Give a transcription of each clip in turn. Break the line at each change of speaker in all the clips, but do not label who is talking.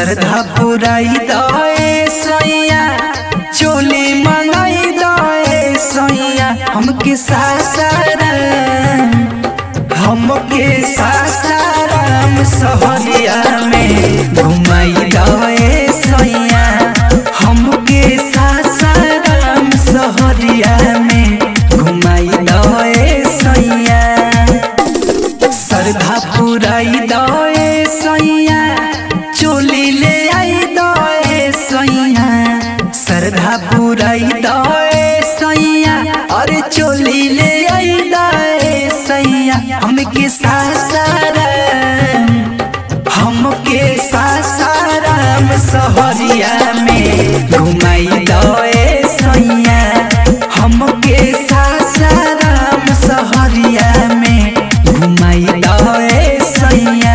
श्रद्धा पुराई दए सैया चोली मंगाई दए सैया हमके सासाराम हमके सासाराम सहरिया में घुमाई दए सैया हमके सासाराम सहरिया में घुमाई दए सैया श्रद्धा पुराई दए सैया चोली ले आई दए सैया श्रद्धा पुराई दए सैया अरे चोली ले आई दए सैया हमके सासाराम हमके सासाराम सहरिया में घुमाई दए सैया हमके सासाराम सहरिया में घुमाई दए सैया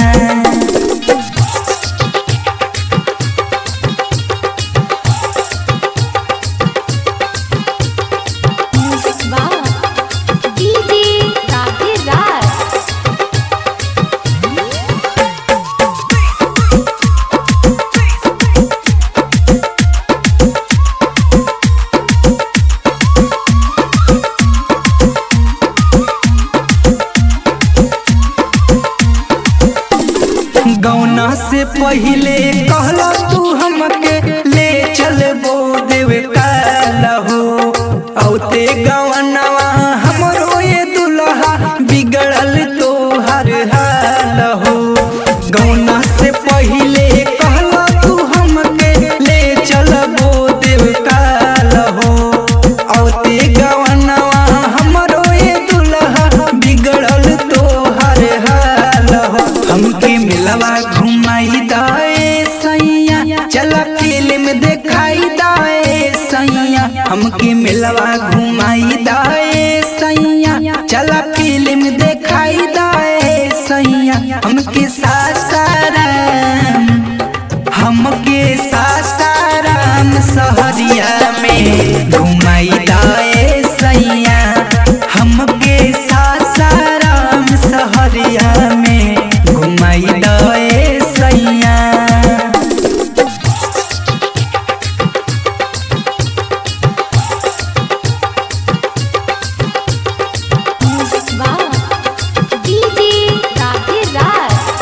म्यूजिक वाह डीजे राधे राज
गौना से पहिले कहला तू हमके ले चलबो देव काला हो औते गवनवा हमरो ये दुल्हा बिगड़ल तो हर हाल हो गौना से पहिले कहला तू हमके ले चलबो देव काला हो औते गवनवा हमरो ये दुल्हा बिगड़ल तो हर हाल हो हमके मिलवा घुमाई दाए सैया चला फिल्म देखाई दाए सैया हमके मिलवा घुमाई दाए सैया चला फिल्म देखाई दाए सैया हमके सासाराम हमके सासाराम सहरिया में घुमाई दाए सैया हमके सासाराम सहरिया में घुमाई दाए सैया
म्यूजिक वाह डीजे राधे राज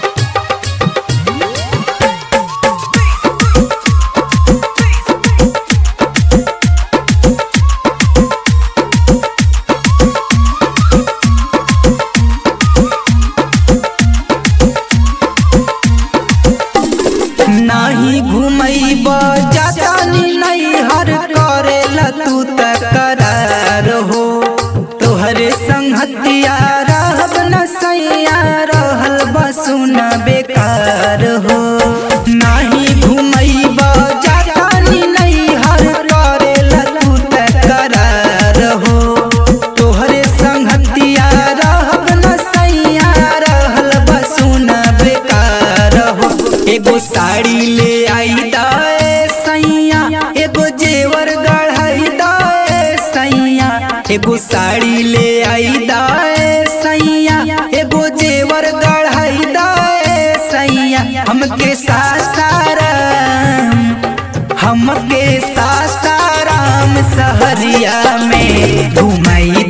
नाही घुमैब जातानी नहीं हर करेला तू तकरार हो तोहरे संगतिया रहब न सैया रहल बसुन बेकार हो नाही घुमैब जातानी नहीं हर करेला तू तकरार हो तोहरे संगतिया रहब न सैया रहल बसुन बेकार हो एगो साड़ी ले आई दाए सैया एगो जेवर गढ़ाई दाए सैया एगो साड़ी ले आई दाए सैया एगो जेवर गढ़ाई दाए सैया हमके सासाराम हमके सासाराम सहरिया में घुमाई